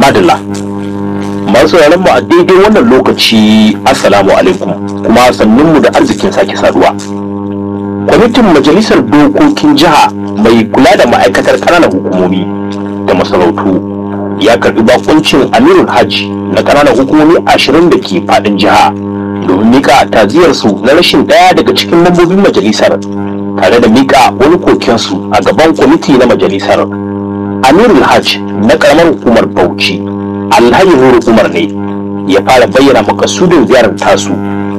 madalla masu yaran mu a daidai wannan lokaci assalamu alaikum kuma sannun mu da arzikin sake saduwa kwamitin majalisar dokokin jiha mai kula da ma'aikatar ƙananan hukumomi da masarautu ya karbi bakuncin amirul hajji na ƙananan hukumomi ashirin da ke faɗin jiha domin mika taziyarsu na rashin ɗaya daga cikin mambobin majalisar tare da mika wani kokensu a gaban kwamiti na majalisar amirul hajj na karamar hukumar bauchi alhaji nuru umar ne ya fara bayyana makasudin ziyarar tasu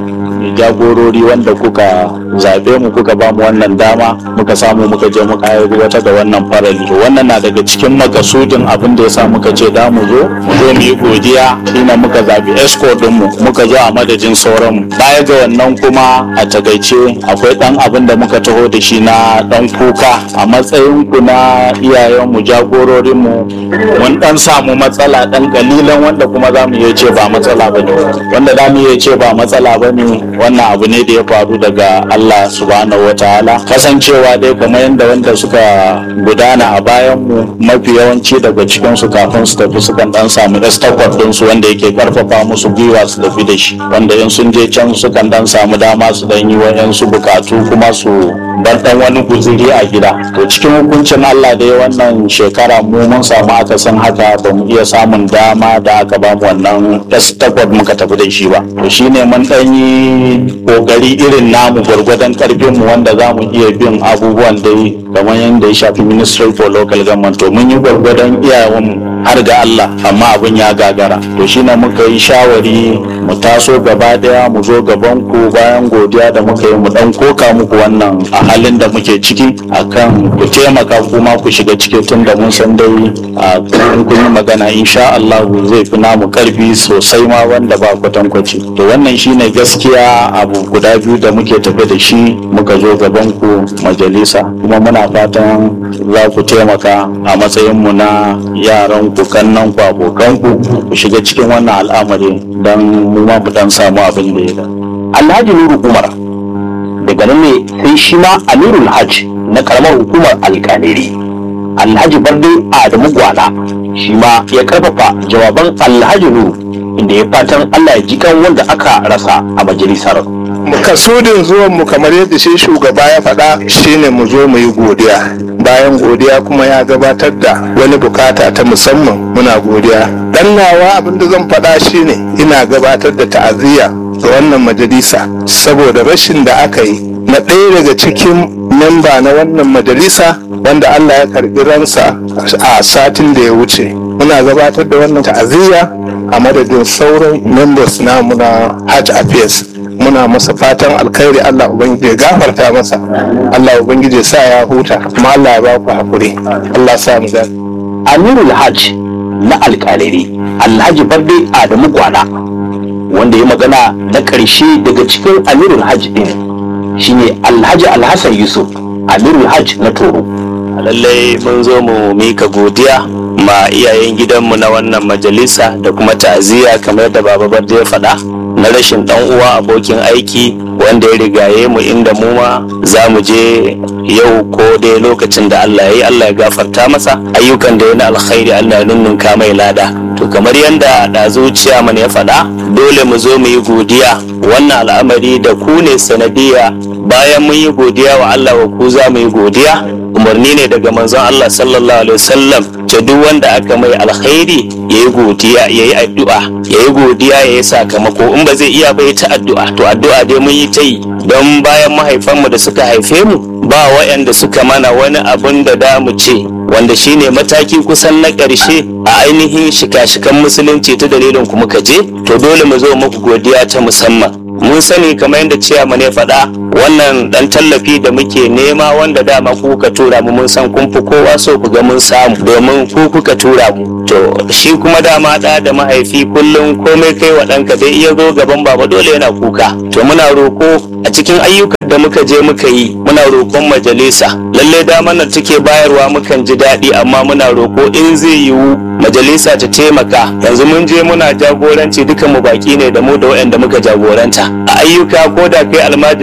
jagorori wanda kuka zaɓe mu kuka ba mu wannan dama muka samu muka je muka aiwatar da wannan farali to wannan na daga cikin makasudin abin da yasa muka ce da mu zo mu zo mu yi godiya shine muka zaɓi esco din mu muka zo a madadin sauran mu baya ga wannan kuma a takaice akwai dan abin da muka taho da shi na dan kuka a matsayin ku na iyayen mu jagororin mu mun dan samu matsala dan kalilan wanda kuma za mu iya ce ba matsala bane wanda za mu iya ce ba matsala bane wannan abu ne da ya faru daga Allah subhanahu wa ta'ala kasancewa dai kamar yadda wanda suka gudana a bayan mu mafi yawanci daga cikin su kafin su tafi sukan dan samu estakot din su wanda yake karfafa musu gwiwa su tafi da shi wanda in sun je can sukan dan samu dama su dan yi wayansu bukatu kuma su bar dan wani guziri a gida to cikin hukuncin Allah dai wannan shekara mu mun samu akasin haka ba mu iya samun dama da aka ba mu wannan estakot muka tafi da shi ba to shine mun dan yi kokari irin namu gwargwadon karfin mu wanda za mu iya bin abubuwan dai kamar yadda ya shafi ministry for local government to mun yi gwargwadon iyayen har ga Allah amma abin ya gagara to shine muka yi shawari mu taso gaba daya mu zo gaban ku bayan godiya da muka yi mu dan koka muku wannan a halin da muke ciki akan ku taimaka kuma ku shiga ciki tun da mun san dai a kun kun yi magana insha Allah zai fi namu karfi sosai ma wanda ba kwatankwaci to wannan shine gaskiya abu guda biyu da muke tafe da shi muka zo gaban ku majalisa kuma muna fatan za ku taimaka a matsayin mu na yaran ku kannan ku abokan ku ku shiga cikin wannan al'amari don mu ma mu dan samu abin da ya da alhaji nuru umar daga nan ne sai shi ma amirul hajj na karamar hukumar alkaniri alhaji barde adamu gwala shi ma ya karfafa jawaban alhaji nuru inda ya fatan allah ya ji kan wanda aka rasa a majalisar makasudin zuwan mu kamar yadda shi shugaba ya faɗa shine mu zo mu yi godiya bayan godiya kuma ya gabatar da wani bukata ta musamman muna godiya dan nawa abinda zan faɗa shine ina gabatar da ta'aziyya ga wannan majalisa saboda rashin da aka yi na ɗaya daga cikin memba na wannan majalisa wanda Allah ya karɓi ransa a satin da ya wuce muna gabatar da wannan ta'aziyya a madadin sauran members namu na Hajj Affairs muna masa fatan alkhairi Allah ubangiji ya gafarta masa Allah ubangiji ya sa ya huta kuma Allah ya ba ku hakuri Allah sa mu gani amirul hajj na alkaliri alhaji barde adamu gwala wanda ya magana na ƙarshe daga cikin amirul hajj din shine alhaji alhassan yusuf amirul hajj na toro lallai mun zo mu mika godiya ma iyayen gidanmu na wannan majalisa da kuma ta'aziyya kamar da baba barde ya faɗa na rashin dan uwa abokin aiki wanda ya rigaye mu inda mu ma za mu je yau ko dai lokacin da Allah ya yi Allah ya gafarta masa ayyukan da ya na alkhairi Allah ya nunnunka mai lada to kamar yadda da zuciya mana ya faɗa dole mu zo mu yi godiya wannan al'amari da ku ne sanadiyya bayan mun yi godiya wa Allah wa ku za mu yi godiya umarni ne daga manzon Allah sallallahu alaihi wasallam ce duk wanda aka mai alkhairi ya yi godiya ya yi addu'a ya yi godiya ya yi sakamako in ba zai iya bai ta addu'a to addu'a dai mun yi ta yi don bayan mahaifanmu da suka haife mu ba waɗanda suka mana wani abun da da mu ce wanda shine mataki kusan na ƙarshe a ainihin shika-shikan musulunci ta dalilin ku muka je to dole mu zo muku godiya ta musamman mun sani kamar yadda ciyaman ya faɗa wannan dan tallafi da muke nema wanda dama ku kuka tura mu mun san kun fi kowa so ku ga mun samu domin ku kuka tura mu to shi kuma dama da da mahaifi kullum komai kai wa ɗanka dai iya zo gaban baba dole yana kuka to muna roko a cikin ayyukan da muka je muka yi muna roƙon majalisa lalle damar nan take bayarwa mukan ji daɗi amma muna roko in zai yiwu majalisa ta taimaka yanzu mun je muna jagoranci dukan mu baki ne da mu da waɗanda muka jagoranta a ayyuka ko da kai almajiri ne in ka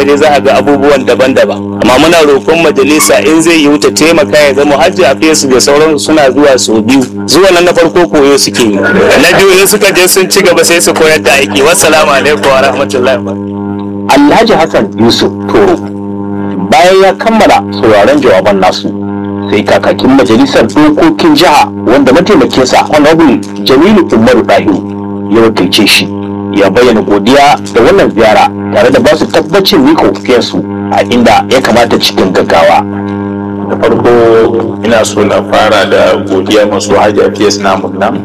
ka je za a ga abubuwan daban-daban amma muna roƙon majalisa in zai yi wuta taimaka ya zama hajji a fesu da sauran suna zuwa sau biyu zuwa nan na farko koyo suke yi na biyu in suka je sun ci gaba sai su koyar da aiki wassalamu alaikum wa rahmatullahi wa Alhaji Hassan Yusuf Toro bayan ya kammala sauraron jawaban nasu sai kakakin majalisar dokokin jiha wanda mataimakinsa honorable Jamilu Umaru Dahiru ya wakilce shi ya bayyana godiya da wannan ziyara tare da basu tabbacin mika ofiyarsu a inda ya kamata cikin gaggawa. da farko ina so na fara da godiya masu hajji fiyas namun nan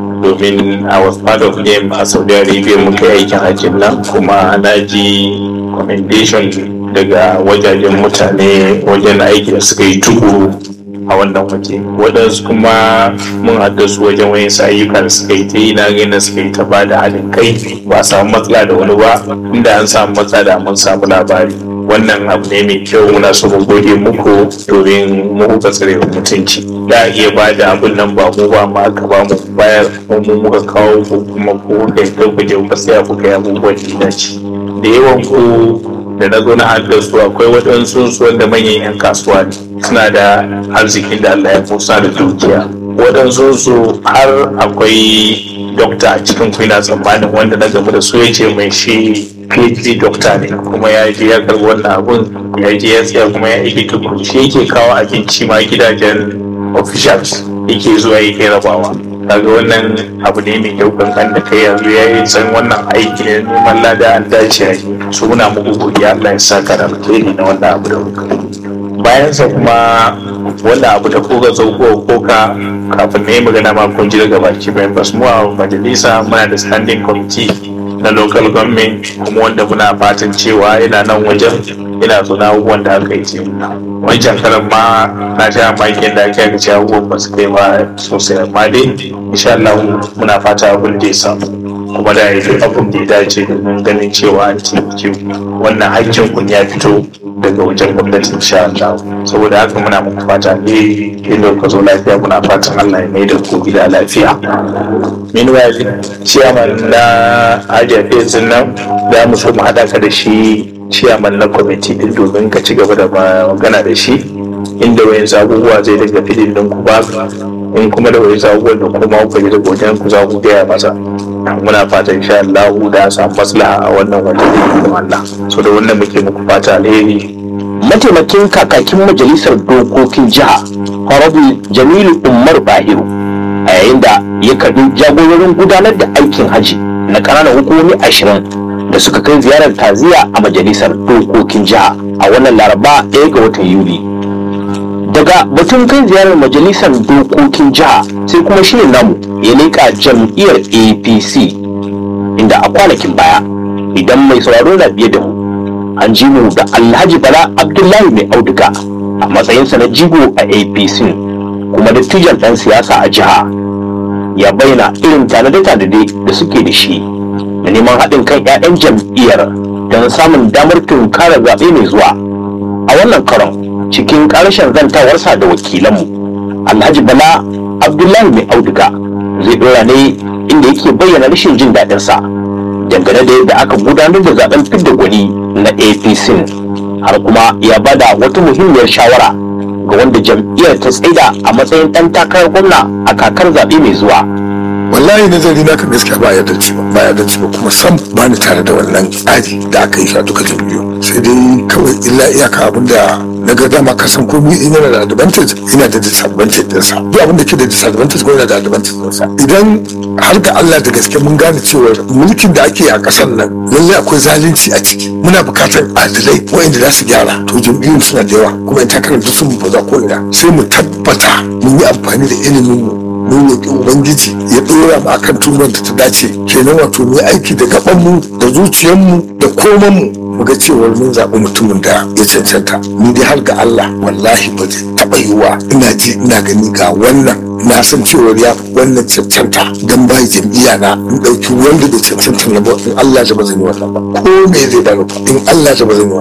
domin I was part of them a Saudi Arabia muka yi aikin hajjin nan kuma na ji commendation daga wajajen mutane wajen aiki da suka yi tukuru a wannan waje waɗansu kuma mun haɗa su wajen wayan ayyukan suka yi ta yi na ganin suka yi ta ba da haɗin kai ba a samu matsala da wani ba inda an samu matsala da mun samu labari wannan abu ne mai kyau muna so mu gode muku domin mu kuka tsare wa mutunci da a iya ba da abin nan ba mu ba ma aka ba mu bayar ko mu muka kawo ku kuma ku da ya ku je ku tsaya ku kai abubuwan da ya dace da yawan ku da na zo na haɗa su akwai waɗansu su wanda manyan 'yan kasuwa ne suna da arzikin da Allah ya musa da dukiya waɗansu su har akwai dokta a cikin ku ina tsammanin wanda na gamu da su ya ce mai shi PhD dokta ne kuma ya je ya karɓi wannan abun ya je ya tsaya kuma ya aiki tukuru shi yake kawo abinci ma gidajen officials yake zuwa yake rabawa kaga wannan abu ne mai kyau kankan da kai yanzu ya yi san wannan aiki ne neman lada an dace ya yi su muna muku godiya Allah ya saka da alheri na wannan abu da kuka bayan sa kuma wannan abu da kuka zo ko koka kafin na yi magana ma kun ji daga baki members mu a majalisa muna da standing committee na local government kuma wanda muna fatan cewa yana nan wajen yana zo na abubuwan da aka yi ce wancan karan ma na sha makin da ake cewa abubuwan ba su kai ba sosai amma dai insha Allah muna fata abin da ya samu kuma da ya duk abin da ya dace domin ganin cewa an taimake wannan hakkin kun ya fito daga wajen gwamnati insha Allah saboda haka muna muku fata ne inda ka zo lafiya muna fatan Allah ya mai da ku gida lafiya meanwhile chairman na Hajiya Fezin nan za mu so mu haɗa ka da shi chairman na kwamiti din domin ka ci gaba da magana da shi inda wayan abubuwa zai daga filin din ku ba in kuma da wayan abubuwan da kuma ku yi daga wajen ku za ku gaya masa muna fatan insha Allah da samu maslaha a wannan wajen da Allah so da wannan muke muku fata alheri mataimakin kakakin majalisar dokokin jiha honorable jamilu umar bahiru a yayin da ya karbi jagororin gudanar da aikin haji na ƙananan hukumomi ashirin da suka kai ziyarar taziya a majalisar dokokin jiha a wannan laraba ɗaya ga watan yuli daga batun kai ziyarar majalisar dokokin jiha sai kuma shirin namu ya leƙa jam'iyyar apc inda a kwanakin baya idan mai sauraro na biye da mu an ji mu da alhaji bala abdullahi mai auduga a matsayinsa na jigo a apc kuma dattijan ɗan siyasa a jiha ya bayyana irin tanade-tanade da suke da shi da neman haɗin kan 'ya'yan jam'iyyar don samun damar tunkarar zaɓe mai zuwa a wannan karon cikin ƙarshen zantawarsa da wakilanmu alhaji bala abdullahi mai auduga zai ɗora ne inda yake bayyana rashin jin daɗinsa dangane da yadda aka gudanar da zaben fidda gwani na apc har kuma ya bada wata muhimmiyar shawara ga wanda jam'iyyar ta tsaida a matsayin ɗan takarar gwamna a kakar zaɓe mai zuwa wallahi nazari na kan gaskiya ba ya dace ba ba ya dace ba kuma sam ba ni tare da wannan tsari da aka yi shi a duka jam'iyyu sai dai kawai illa iyaka abin da na ga dama ka san komai in yana da advantage yana da disadvantage ɗinsa duk abin da ke da disadvantage ko yana da advantage ɗinsa idan har ga Allah da gaske mun gane cewa mulkin da ake a ƙasar nan lallai akwai zalunci a ciki muna buƙatar adalai waɗanda za su gyara to jam'iyyun suna da yawa kuma in takarar duk sun baza ko ina sai mu tabbata mun yi amfani da ilimin mu mun roƙi ubangiji ya ɗora mu akan turban da ta dace kenan wato mu yi aiki da gabanmu da zuciyarmu da komanmu mu ga cewar mun zaɓi mutumin da ya cancanta ni dai har ga Allah wallahi ba zai taɓa yiwuwa ina ji ina gani ga wannan na san cewar ya wannan cancanta dan bai jam'iyya na in ɗauki wanda da cancanta na ba in Allah da ba zan yi wannan ba ko me zai bani ba in Allah da ba zan yi wannan ba kai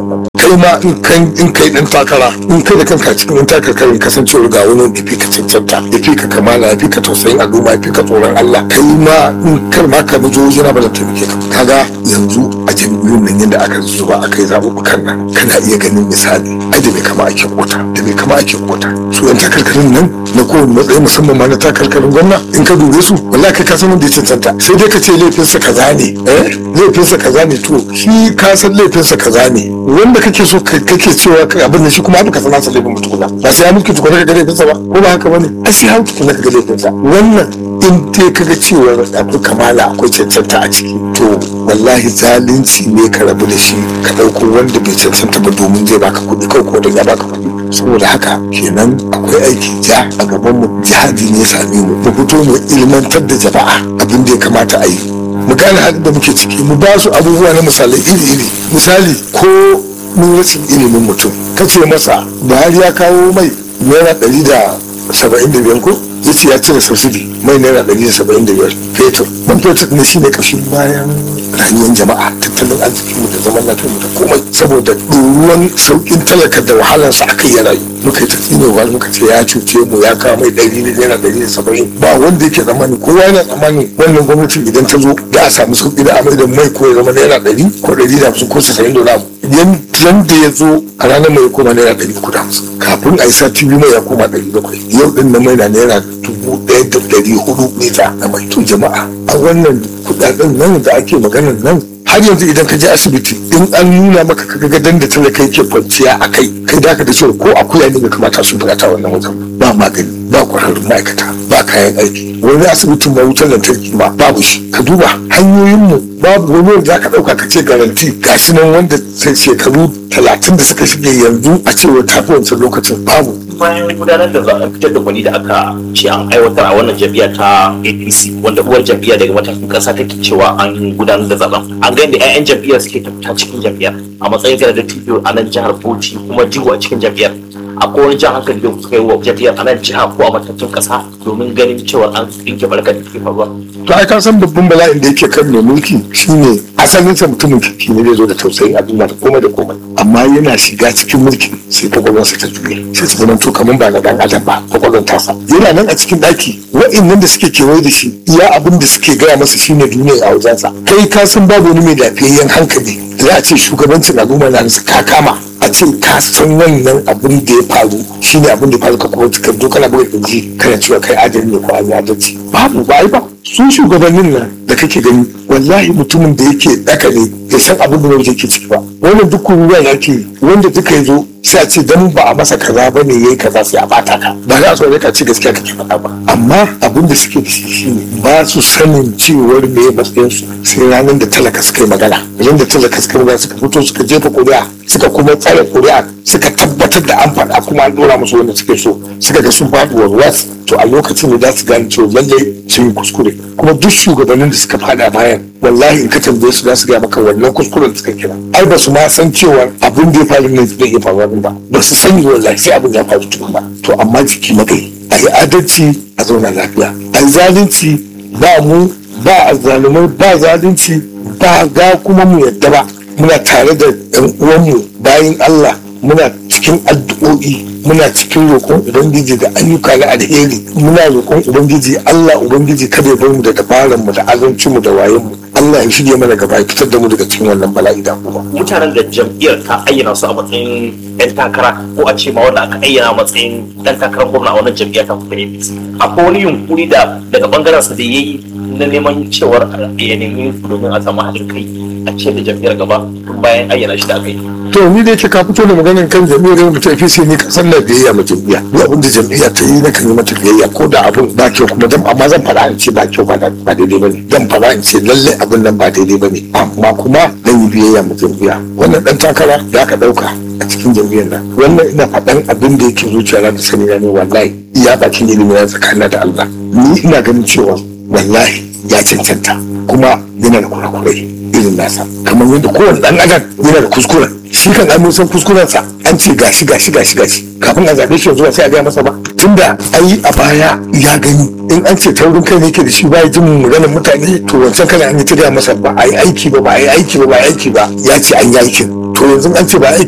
kai ma in kan in kai dan takara in kai da kanka cikin dan takarkarin kasancewar ga wani da fi ka cancanta da fi ka kamala ya fi ka tausayin al'umma ya fi ka tsoron Allah kai ma in kar ma ka zo wajen ba da taimake ka kaga yanzu a jam'iyyun nan yadda aka zuba aka yi zaɓuɓɓukan nan kana iya ganin misali ai da bai kama ake kota da bai kama ake kota su yan takarkarin nan na kowane matsayi musamman ma na takarkarin gwamna in ka dube su wallahi kai ka san wanda ya cancanta sai dai ka ce laifinsa kaza ne eh laifinsa kaza ne to shi ka san laifinsa kaza ne wanda kake so kake cewa abin da shi kuma ka san nasa laifin mutukuna ba sai ya mulki tukuna ka ga laifinsa ba ko ba haka bane ai sai ya tukuna ka ga laifinsa wannan in dai kaga cewa akwai kamala akwai cancanta a ciki to wallahi zalunci ne ka rabu da shi ka ɗauko wanda bai cancanta ba domin zai baka kuɗi kawai ko don ya baka kuɗi saboda haka kenan akwai aiki ja a gaban mu jihadi ne same mu mu fito mu ilmantar da jama'a abin da ya kamata a yi mu gane halin da muke ciki mu ba su abubuwa na misalai iri-iri misali ko mun rashin ilimin mutum kace masa buhari ya kawo mai naira ɗari da saba'in da biyar ko ya ce ya cire subsidy mai naira ɗari da saba'in da biyar fetur man fetur ne shine ƙashin bayan rayuwar jama'a tattalin arzikinmu da zaman lafiyarmu da komai saboda ɗoruwan sauƙin talaka da wahalarsa aka yi rayu muka yi ta tsinewa muka ce ya cuce mu ya kawo mai ɗari da naira ɗari da saba'in ba wanda yake tsammani kowa yana tsammani wannan gwamnatin idan ta zo za a samu sauƙi da amai da mai ko ya zama naira ɗari ko ɗari da hamsin ko casa'in da wani yan da ya zo a ranar mai koma naira ɗari uku da hamsin kafin a yi sati biyu mai ya koma ɗari bakwai yau ɗin na mai na naira dubu ɗaya da ɗari hudu lita na mai to jama'a a wannan kuɗaɗen nan da ake maganar nan har yanzu idan ka je asibiti in an nuna maka kaga gadon da talaka yake kwanciya a kai kai da ka da cewa ko akuya ne bai kamata su bukata wannan wajen ba magani ba kwararrun ma'aikata ba kayan aiki wani asibitin ma wutar lantarki ma babu shi ka duba hanyoyinmu babu wani wanda za ka ɗauka ka ce garanti gashi nan wanda sai shekaru talatin da suka shige yanzu a cewa tafi wancan lokacin babu bayan gudanar da zaben fitar da gwani da aka ce an aiwatar a wannan jam'iyya ta apc wanda uwar jam'iyya daga matakin kasa take cewa an gudanar da zaben an ga yadda 'ya'yan jam'iyyar suke tafita cikin jam'iyyar a matsayin da da tijo a nan jihar bauchi kuma jigo a cikin jam'iyyar akwai wani jan hankali da kuka yi wa jam'iyyar a nan jiha ko a matakin kasa domin ganin cewa an tsinke barkar da ke faruwa to ai ka san babban bala'in da yake kan mai mulki shine asalin sa mutumin kirki ne zai zo da tausayin al'umma da komai da komai amma yana shiga cikin mulki sai kwakwalwarsa ta juye sai ta zama to kamar ba na dan adam ba kwakwalwar tasa yana nan a cikin daki wa'annan da suke kewaye da shi iya abin da suke gaya masa shine duniya a wajensa kai ka san babu wani mai lafiyayyen hankali da za a ce shugabancin al'umma na nasa ka kama a ce ka san wannan abin da ya faru shine abin da ya faru ka kuma ka zo kana buga kirji kana cewa kai adali ne ko an yi adalci babu ba ai ba su shugabannin nan da kake gani wallahi mutumin da yake daka ne bai san abin da wani yake ciki ba wannan duk ruwa yake wanda duka ya zo sai a ce dan ba a masa kaza ba ne yayi kaza sai a bata ka ba za a so ka ce gaskiya kake faɗa ba amma abin da suke da shi shine ba su sanin cewar me ya matsayin su sai ranar da talaka suka yi magana ranar da talaka suka yi magana suka fito suka jefa kuri'a suka kuma tsare kuri'a suka tabbatar da an faɗa kuma an dora musu wanda suke so suka ga sun faɗi warwas to a lokacin da za su gane cewa lallai sun yi kuskure kuma duk shugabannin da suka faɗa bayan wallahi in ka tambaye su za su gaya maka wannan kuskuren da suka kira ai ba su ma san cewa abin da ya faru ne zai iya faruwa ba ba su sani wallahi sai abin ya faru tukun ba to amma jiki magai a yi adalci a zauna lafiya a yi zalunci ba mu ba azzalumai ba zalunci ba ga kuma mu yadda ba muna tare da yan uwanmu bayan Allah muna cikin addu'o'i muna cikin roƙon ubangiji da ayyuka na alheri muna roƙon ubangiji Allah ubangiji kada ya bar mu da dabaran mu da azancin mu da wayen mu Allah ya shige mana gaba ya fitar da mu daga cikin wannan bala'i da kuma mutanen da jam'iyyar ta ayyana su a matsayin 'yan takara ko a ce ma wanda aka ayyana a matsayin ɗan takarar gwamna a wannan jam'iyyar ta kuma APC akwai wani yunkuri da daga bangaren sa da yayi na neman cewar ya nemi domin a samu haɗin kai a ce da jam'iyyar gaba tun bayan ayyana shi da aka yi to ni da yake ka fito da maganin kan jam'iyyar mu ta APC ni kasan na biyayya ma jam'iyya duk abin da jam'iyya ta yi na kan yi mata biyayya ko da abin ba kyau kuma dan amma zan faɗa in ce ba kyau ba ba daidai bane zan faɗa in ce lalle abin nan ba daidai bane amma kuma dan yi biyayya ma jam'iyya wannan dan takara da aka ɗauka a cikin jam'iyyar nan wannan ina faɗan abin da yake zuciya na da sani na ne wallahi iya bakin ilimi na tsakanin da Allah ni ina ganin cewa wallahi ya cancanta kuma yana da kurakurai irin nasa kamar yadda kowane dan adam yana da kuskuren shi kan an san kuskurensa an ce gashi gashi gashi gashi kafin a zaɓe shi yanzu sai a gaya masa ba tunda an yi a baya ya gani in an ce taurin kai ne ke da shi ba ya jin maganar mutane to wancan kana an yi ta gaya masa ba a yi aiki ba ba a yi aiki ba ba a yi aiki ba ya ce an yi aikin to yanzu an ce ba aiki ba sai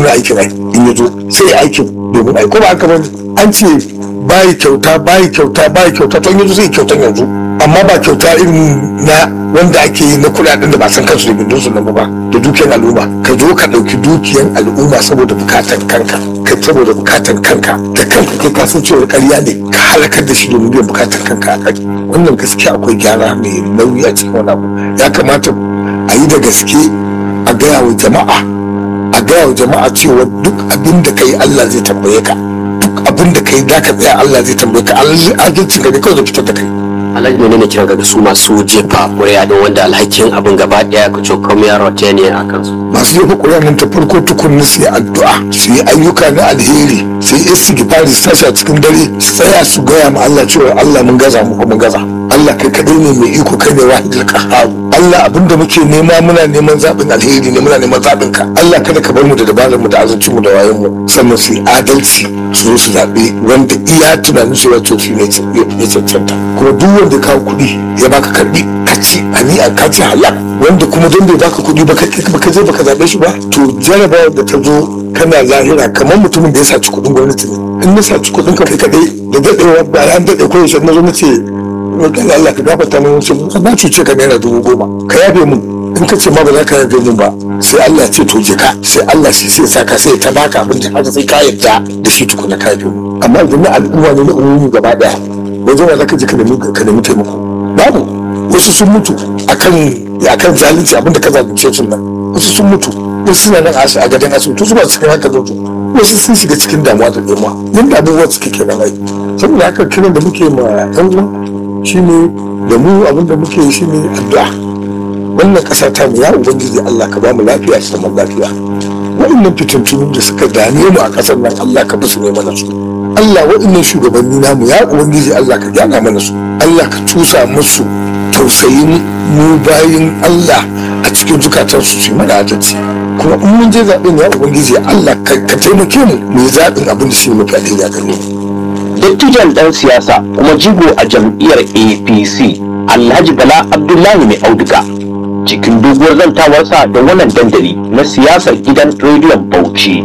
nuna aikin ai in ya zo sai ya aikin domin ai ko ba haka bane an ce bayi kyauta bayi kyauta bayi kyauta to in ya zo sai kyautan yanzu amma ba kyauta irin na wanda ake yi na kuɗaɗen da ba san kansu da bindin su nan ba da dukiyar al'umma ka zo ka ɗauki dukiyar al'umma saboda bukatan kanka kai saboda bukatan kanka da kanka kai kasan cewa ƙarya ne ka halakar da shi domin biyan bukatan kanka a kai wannan gaskiya akwai gyara mai nauyi a cikin wani abu ya kamata a yi da gaske a gaya wa jama'a a gaya wa jama'a cewa duk abin da kai Allah zai tambaye ka duk abin da kai da ka tsaya Allah zai tambaye ka alhakin ka ne kawai zai fitar da kai alhaji ne ne kiran ga su masu jefa ƙuri'a don wanda alhakin abin gaba ɗaya ka ce kuma ya rota ne a kansu masu jefa ƙuri'a nan ta farko tukunna su yi addu'a su yi ayyuka na alheri su yi istighfari su tashi a cikin dare su tsaya su gaya ma Allah cewa Allah mun gaza mu mun gaza Allah kai kadai ne mai iko kai ne wahidul qahhar Allah abinda muke nema muna neman zaɓin alheri ne muna neman zaɓin ka Allah kada ka bar mu da dabarar mu da azancin mu da wayan mu sannan su yi adalci su zo su zaɓe wanda iya tunanin su wato shi ne ya cancanta kuma duk wanda kawo kuɗi ya baka karɓi ka ci ani a ka ci halal wanda kuma don bai baka kuɗi ba ka je baka zaɓe shi ba to jarabawar da ta zo kana lahira kamar mutumin da ya saci kuɗin gwamnati ne in na saci kuɗin ka kai kaɗai da daɗewa bayan daɗe ko yaushe na zo na ce kan Allah ka gafarta min wasu na cuce ka naira dubu goma ka yafe min in ka ce ma ba za ka yafe min ba sai Allah ce to je ka sai Allah shi sai saka sai ta baka abin da haka sai ka yarda da shi tukuna ka yafe min amma idan na al'umma ne na umumi gaba daya wajen wa za ka je ka nemi ka nemi taimako babu wasu sun mutu akan akan zalunci abin da ka zalunce su nan wasu sun mutu wasu suna nan a gadon asibiti su ba cikin haka zo wasu sun shiga cikin damuwa da damuwa yadda abubuwa suke kenan ai saboda haka kiran da muke ma yan uwa shine da mu abin da muke shine addu'a wannan ƙasa ta mu ya ubangiji Allah ka ba mu lafiya da zaman lafiya waɗannan fitintunu da suka dame mu a ƙasar nan Allah ka basu ne mana su Allah waɗannan shugabanni namu ya ubangiji Allah ka gyara mana su Allah ka tusa musu tausayin mu bayin Allah a cikin zukatansu su yi mana adalci kuma in mun je zaɓen ya ubangiji Allah ka taimake mu mu yi zaɓin abin da shi ne mafi alheri a gare mu dattijan ɗan siyasa kuma jigo a jam'iyyar apc alhaji bala abdullahi mai auduga cikin doguwar zantawarsa da wannan dandali na siyasar gidan rediyon bauchi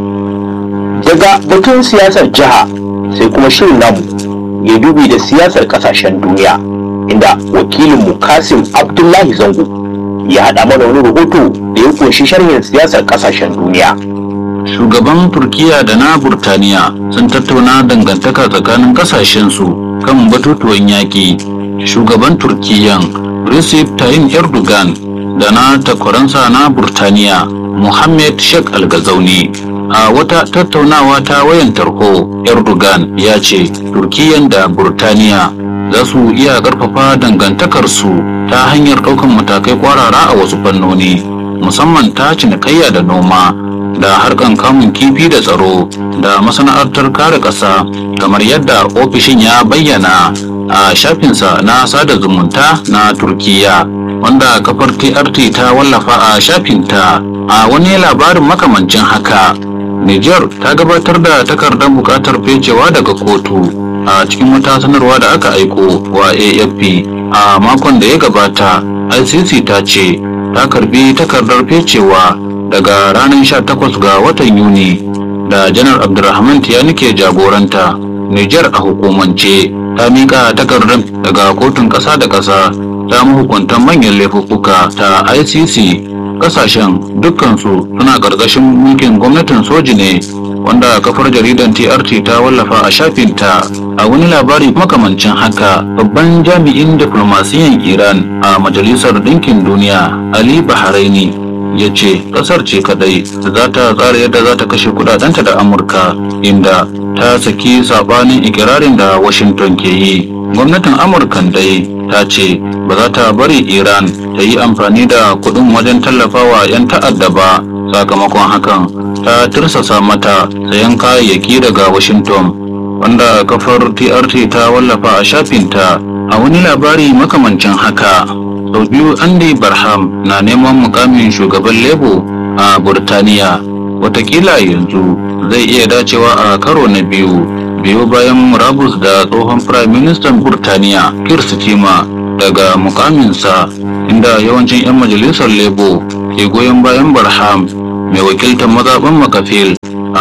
daga batun siyasar jiha sai kuma shirin namu ya dubi da siyasar kasashen duniya inda wakilinmu kasim abdullahi zango ya haɗa mana wani rahoto da ya kunshi sharhin siyasar kasashen duniya shugaban turkiya da na burtaniya sun tattauna dangantaka tsakanin kasashensu kan batutuwan yaƙi shugaban turkiyan recep tayyip erdogan da na takwaransa na burtaniya mohammed sheikh algazauni a wata tattaunawa ta wayan tarho erdogan ya ce turkiyan da burtaniya za su iya ƙarfafa dangantakarsu ta hanyar ɗaukan matakai kwarara a wasu fannoni musamman ta cinikayya da noma da harkan kamun kifi da tsaro da masana'antar kare ƙasa kamar yadda ofishin ya bayyana a shafinsa na sada zumunta na turkiya wanda kafar trt ta wallafa a shafinta a wani labarin makamancin haka niger ta gabatar da takardar buƙatar fecewa daga kotu a cikin wata sanarwa da aka aiko wa afp a makon da ya gabata icc ta ce ta karbi takardar fecewa daga ranar 18 ga watan Yuni da janar Abdulrahman Tiyani ke jagoranta Nijar a hukumance ta mika takardar daga kotun ƙasa da ƙasa ta mahukuntan manyan laifuffuka ta ICC ƙasashen dukkansu suna ƙarƙashin mulkin gwamnatin soji ne wanda kafar jaridan TRT ta wallafa a shafinta a wani labari makamancin haka babban jami'in diflomasiyan Iran a Majalisar Ɗinkin Duniya Ali Bahraini ya ce kasar ce kadai da za ta tsara yadda za ta kashe kudadenta da amurka inda ta saki sabanin ikirarin da washington ke yi gwamnatin amurkan dai ta ce ba za ta bari iran ta yi amfani da kudin wajen tallafawa 'yan ta'adda ba sakamakon hakan ta tirsasa mata sayan kayayyaki daga washington wanda kafar trt ta wallafa a shafinta a wani labari makamancin haka sau biyu andy barham na neman mukamin shugaban lebo a burtaniya watakila yanzu zai iya dacewa a karo na biyu biyu bayan murabus da tsohon prime minister burtaniya kir stima daga mukaminsa inda yawancin 'yan majalisar lebo ke goyon bayan barham mai wakiltar mazaɓin makafil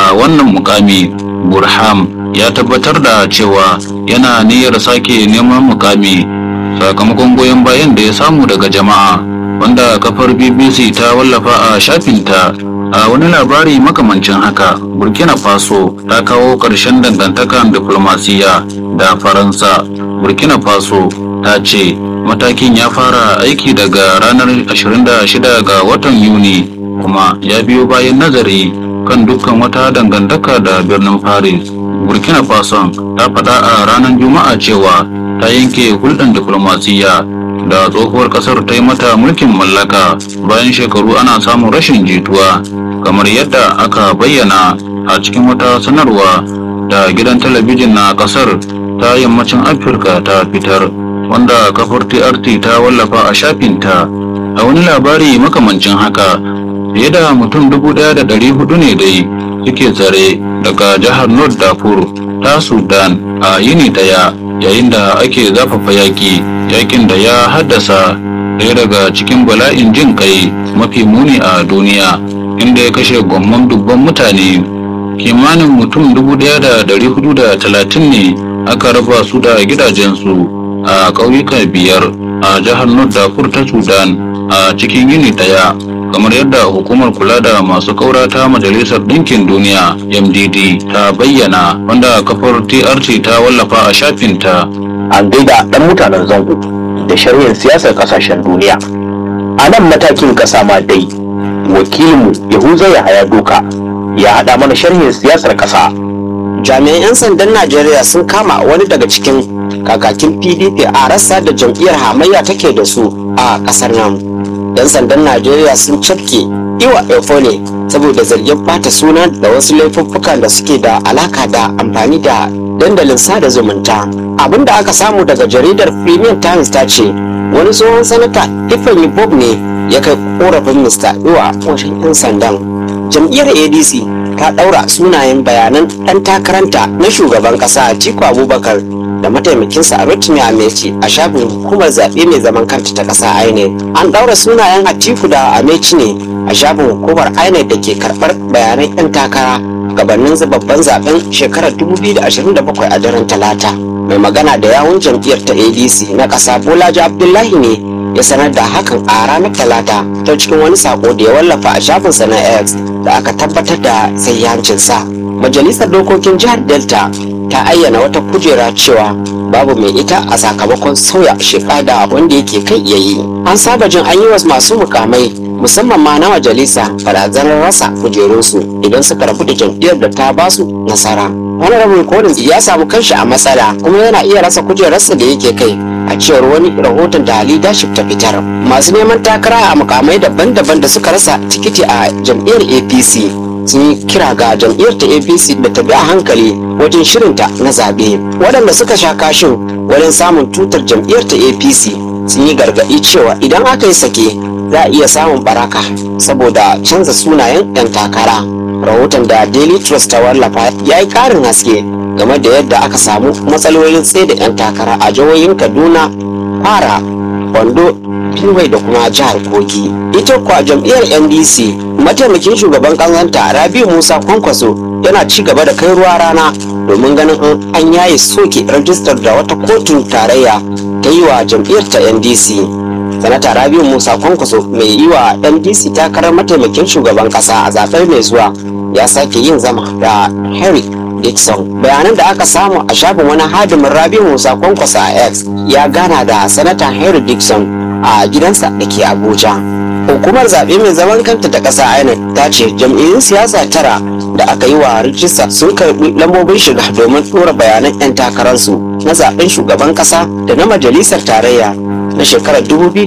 a wannan mukami burham ya tabbatar da cewa yana niyyar sake neman mukami sakamakon goyon bayan da ya samu daga jama'a wanda kafar bbc ta wallafa a shafinta a wani labari makamancin haka burkina faso ta kawo ƙarshen dangantakan diflomasiyya da faransa burkina faso ta ce matakin ya fara aiki daga ranar 26 ga watan yuni kuma ya biyo bayan nazari kan dukkan wata dangantaka da birnin paris burkina faso ta faɗa a ranar juma'a cewa ta yanke hulɗar diflomasiyya da tsohuwar ƙasar ta yi mata mulkin mallaka bayan shekaru ana samun rashin jituwa kamar yadda aka bayyana a cikin wata sanarwa da gidan talabijin na ƙasar ta yammacin afirka ta fitar wanda kafar trt ta wallafa a shafinta a wani labari makamancin haka fiye da mutum dubu ɗaya da ɗari hudu ne dai suke tsare daga jihar north darfur ta sudan a yini daya yayin da ake zafafa yaƙi yakin da ya haddasa ɗaya daga cikin bala'in jin kai mafi muni a duniya inda ya kashe gwamman dubban mutane kimanin mutum dubu ɗaya da ɗari hudu da talatin ne aka raba su da gidajensu a ƙauyuka biyar a jihar north darfur ta sudan a cikin yini ɗaya kamar yadda hukumar kula da masu kaura ta majalisar ɗinkin duniya mdd ta bayyana wanda kafar trt ta wallafa a shafinta an gaida ɗan mutanen zango da sharhin siyasar ƙasashen duniya a nan matakin ƙasa ma dai wakilinmu yahuza yahaya doka ya haɗa mana sharhin siyasar ƙasa jami'an 'yan sandan najeriya sun kama wani daga cikin kakakin pdp a rassa da jam'iyyar hamayya take da su a ƙasar nan 'yan sandan najeriya sun cafke iwa efole saboda zargin bata suna da wasu laifuffukan da suke da alaka da amfani da dandalin sada zumunta abin da aka samu daga jaridar premium times ta ce wani tsohon sanata ifeanyi bob ne ya kai korafin mr iwa washin 'yan sandan jam'iyyar adc ta ɗaura sunayen bayanan ɗan takaranta na shugaban ƙasa atiku abubakar da mataimakinsa a rotimi ameci a shafin hukumar zaɓe mai zaman kanta ta ƙasa inec an ɗaura sunayen atiku da ameci ne a shafin hukumar inec da ke karɓar bayanan 'yan takara gabanin babban zaben shekarar 2027 a daren talata mai magana da yawun jam'iyyar ta adc na ƙasa bolaji abdullahi ne ya sanar da hakan a ranar talata ta cikin wani sako da ya wallafa a shafinsa na x da aka tabbatar da sayyancinsa majalisar dokokin jihar delta ta ayyana wata kujera cewa babu mai ita a sakamakon sauya sheka da wanda yake kai iya yi an saba jin an yi wa masu mukamai musamman ma na majalisa barazanar rasa kujerunsu idan suka rabu da jam'iyyar da ta basu nasara wani rabin kolin ya samu kanshi a matsala kuma yana iya rasa kujerarsa da yake kai a cewar wani rahoton da leadership ta fitar masu neman takara a mukamai daban-daban da suka rasa tikiti a jam'iyyar apc sun yi kira ga jam'iyyar ta apc da ta bi a hankali wajen shirinta na zaɓe waɗanda suka sha kashin wajen samun tutar jam'iyyar ta apc sun yi gargaɗi cewa idan aka yi sake za a iya samun baraka saboda canza sunayen 'yan takara rahoton da daily trust ta wallafa ya yi ƙarin haske game da yadda aka samu matsalolin tsaye da 'yan takara a jihohin kaduna kwara wando Benue da kuma jihar Kogi. Ita kuwa jam'iyyar NDC mataimakin shugaban ƙasanta Rabi Musa Kwankwaso yana ci gaba da kai ruwa rana domin ganin an yaye soke rajistar da wata kotun tarayya ta yi wa jam'iyyar ta NDC. Sanata Rabi Musa Kwankwaso mai yi wa NDC takarar mataimakin shugaban ƙasa a zaɓen mai zuwa ya sake yin zama da Henry Dixon. Bayanan da aka samu a shafin wani hadimin Rabi Musa Kwankwasa a X ya gana da Sanata Henry Dixon a gidansa da ke Abuja. Hukumar zaɓe mai zaman kanta ta ƙasa INEC ta ce jam'iyyun siyasa tara da aka yi wa rijista sun karɓi lambobin shiga domin ɗora bayanan 'yan takararsu na zaɓen shugaban ƙasa da na majalisar tarayya na shekarar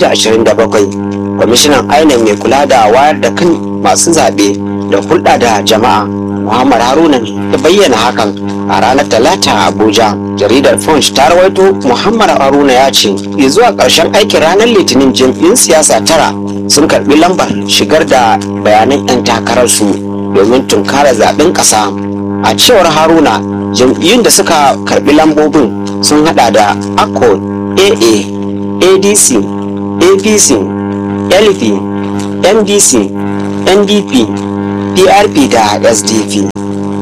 2027. Kwamishinan INEC mai kula da wayar da kan masu zaɓe da hulɗa da jama'a Muhammad Haruna ne ya bayyana hakan a ranar Talata a Abuja. Jaridar Punch ta rawaito Muhammad Haruna ya ce, ya zuwa ƙarshen aikin ranar Litinin jam'iyyun siyasa tara sun karɓi lambar shigar da bayanan 'yan takararsu domin tunkara zaɓen ƙasa. A cewar Haruna, jam'iyyun da suka karɓi lambobin sun haɗa da ACO, AA, ADC, APC, LP, MDC, NDP, PRP da SDP.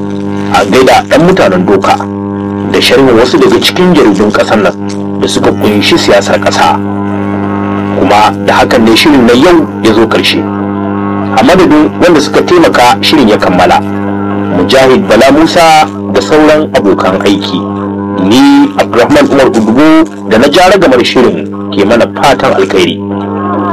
a gaida ɗan mutanen doka da sharhin wasu daga cikin jaridun ƙasar nan da suka kunshi siyasar ƙasa kuma da hakan ne shirin na yau ya zo ƙarshe a madadin wanda suka taimaka shirin ya kammala mujahid bala musa da sauran abokan aiki ni abdulrahman umar udugu da na jara gamar shirin ke mana fatan alkhairi